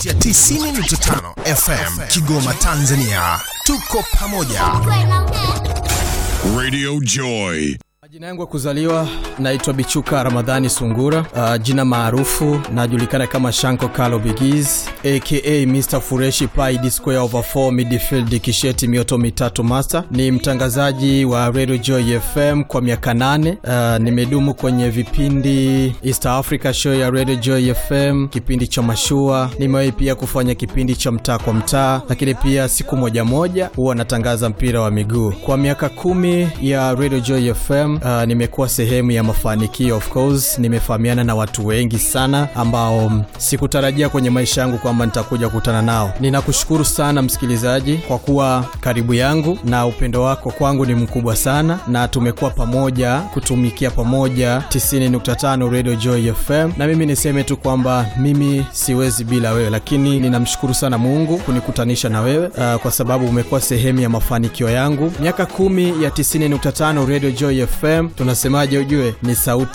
ya 90.5 FM Kigoma, Tanzania. Tuko pamoja. Radio Joy. Jina yangu ya kuzaliwa naitwa Bichuka Ramadhani Sungura. Uh, jina maarufu najulikana kama Shanko Kalo Bigiz aka Mr Fureshi Pai D square over 4 midfield kisheti mioto mitatu master. Ni mtangazaji wa Radio Joy FM kwa miaka nane. Uh, nimedumu kwenye vipindi East Africa show ya Radio Joy FM, kipindi cha mashua. Nimewahi pia kufanya kipindi cha mtaa kwa mtaa, lakini pia siku moja moja huwa natangaza mpira wa miguu. Kwa miaka kumi ya Radio Joy FM uh, nimekuwa sehemu ya mafanikio of course nimefahamiana na watu wengi sana ambao mm, sikutarajia kwenye maisha yangu kwamba nitakuja kukutana nao ninakushukuru sana msikilizaji kwa kuwa karibu yangu na upendo wako kwangu ni mkubwa sana na tumekuwa pamoja kutumikia pamoja 90.5 radio joy fm na mimi niseme tu kwamba mimi siwezi bila wewe lakini ninamshukuru sana mungu kunikutanisha na wewe uh, kwa sababu umekuwa sehemu ya mafanikio yangu miaka kumi ya 90.5 radio joy fm tunasemaje ujue ni sauti